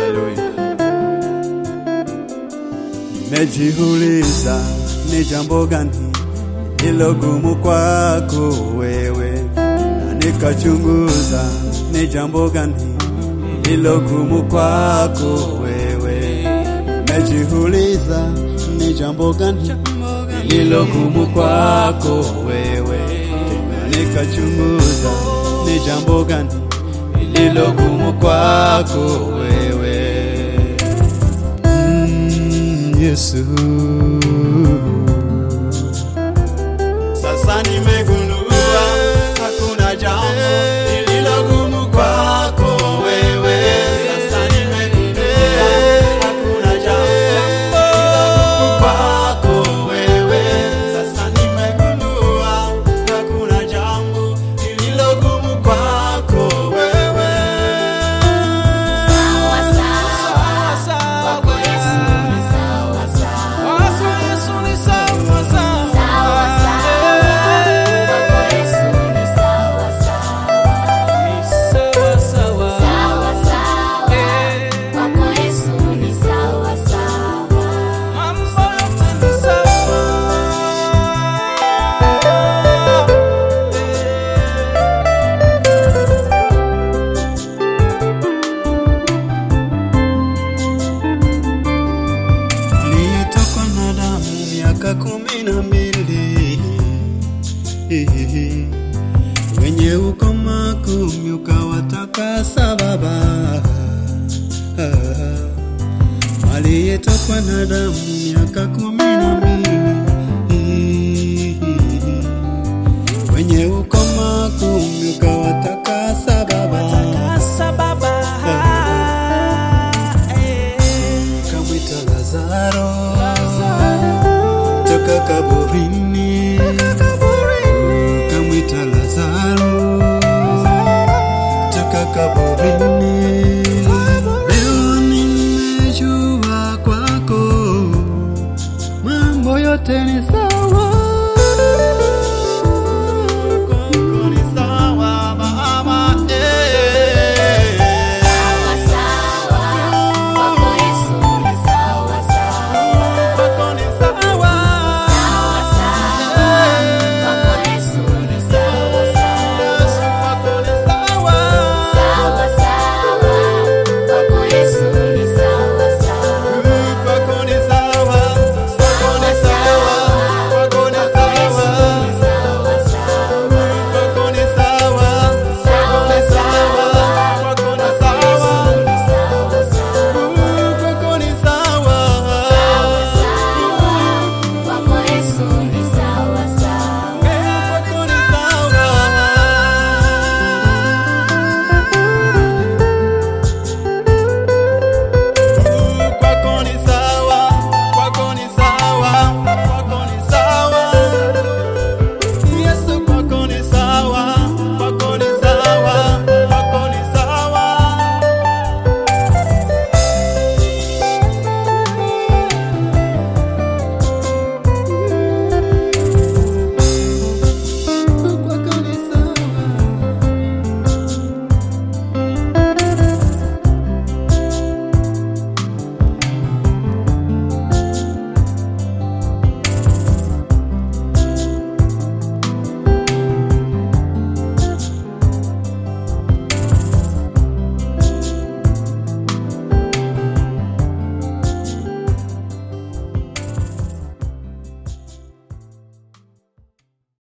Haleluya. Nimejiuliza ni jambo gani lilo gumu kwako wewe, na nikachunguza ni jambo gani lilo gumu kwako wewe. Nimejiuliza ni jambo gani lilo gumu kwako wewe, na nikachunguza ni jambo gani lilo gumu kwako wewe. Mm, Yesu. Sasa nimegundua hakuna jambo lililo gumu kwako wewe. Sasa nimegundua hakuna jambo lililo gumu kwako wewe. Sasa nimegundua hakuna jambo lililo gumu kwako wewe. Sawa sawa, kwako Yesu ni sawa sawa. Sawa sawa, kwako Yesu ni sawa sawa. Sawa sawa, kwako Yesu ni sawa sawa. Nilitokwa na damu miaka kumi na mbili wenye ukoma kumi ukawatakasa Baba. Aliyetokwa na damu miaka kumi